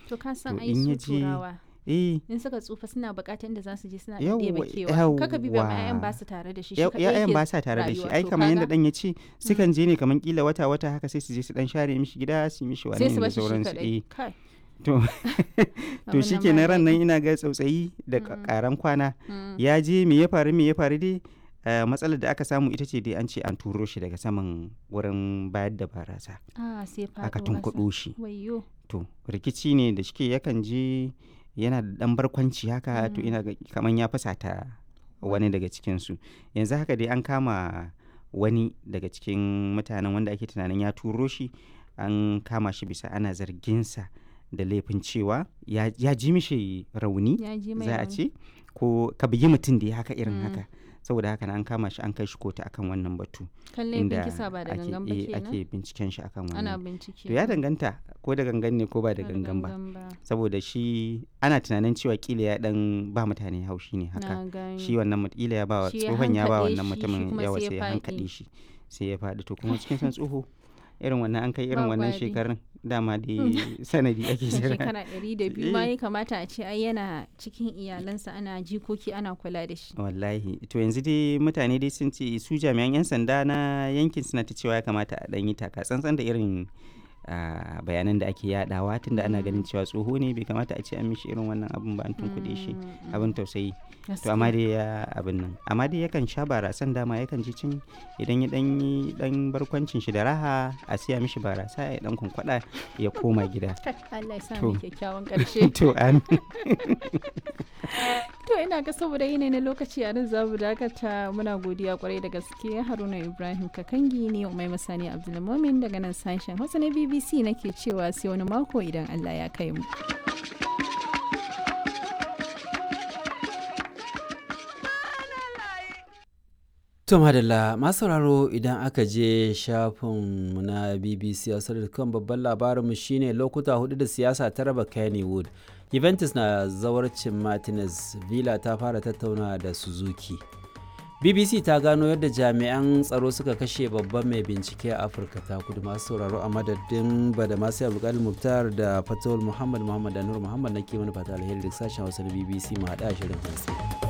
to ka san to ai in su ya je- turawa eh in suka tsufa suna bukatar inda za su je suna Yawwa, ɗebe kewa kaka bi ba ma yawwa. 'ya'yan ba su tare da shi shi ya- kaɗai ya'yan yake ba sa tare da shi rayuwa. ai To kamar yadda kaga dan ya ce sukan je ne kamar kila wata wata haka sai su je su dan share mishi gida su yi mishi sai wani su da bashi shi sauransu kaɗai eh kai to to abin shi nan ke ba ran nan daɗi. ina ga tsautsayi da Mm. karan kwana Mm. ya je me ya faru me ya faru dai eh, matsalar da aka samu ita ce dai an ce an turo shi daga saman wurin bayar da barasa ah sai faɗo aka ƙasa. tunkuɗo shi wayyo to rikici ne da shike yakan je yana da dan barkwanci haka to Mm. ina ga kaman ya fasata wani daga cikinsu yanzu haka dai an kama wani daga cikin mutanen wanda ake tunanin ya turo shi an kama shi bisa ana zarginsa da laifin cewa ya, ya ji mishi rauni ya ji mai za a rauni. ce ko ka bugi mutum da ya haka irin Mm. haka saboda haka na an kama shi an kai shi kotu akan wannan batu kan laifin inda kisa ba da ake, gangan ba eh, kenan ake binciken shi akan ana wannan bincike to ya danganta ko da gangan ne ko ba da Ba gangan ba ba saboda shi ana tunanin cewa kila ya dan ba mutane haushi ne haka na gani shi wannan mut- kila ya ba wa Shi ya tsohon ya ba hankaɗe wannan shi, shi mutumin kuma yawa sai ya sai ya faɗi. hankaɗe shi sai ya faɗi to kuma cikin san tsoho irin wannan an kai irin Ba wannan gwari. shekarun dama da sanadi ake jira shekara ɗari da biyu ma Eh. ya kamata a ce ai yana cikin iyalansa ana jikoki ana kula da shi wallahi to yanzu dai mutane dai sun ce su jami'an 'yan sanda na yankin suna ta cewa ya kamata a ɗan yi taka tsantsan da irin ah, bayanan da ake yadawa tunda ana ganin cewa tsoho ne bai kamata a ce an mishi irin wannan abin ba an tunkuɗe shi Mm, mm, abin tausayi to gaskiya. amma dai ya abin nan amma dai yakan sha barasan dama yakan ji cin idan ya dan yi dan barkwancin shi da raha a siya mishi barasa ya dan kunkwada ya koma gida Allah ya sa To. mu kyakkyawan ƙarshe to an to ina ga saboda yanayi na lokaci a nan za mu dakata muna godiya kwarai da gaske haruna ibrahim kakangi ne umai masani abdulmumin daga nan sashen hausa na bbc nake cewa sai wani mako idan allah ya kai mu To madalla masu sauraro idan aka je shafinmu na BBC kan babban labarinmu shine lokuta hudu da siyasa ta raba Kennywood. Juventus na zawarcin Martinez, Villa ta fara tattauna da Suzuki. BBC ta gano yadda jami'an tsaro suka kashe babban mai bincike a Afirka ta kudu masu sauraro a madadin bada masu abdulkadir Muktar da Fatawul Muhammad Muhammad da Nur Muhammad na ke mana fata alheri da sashen Hausa na BBC mu haɗa shirin hantsi.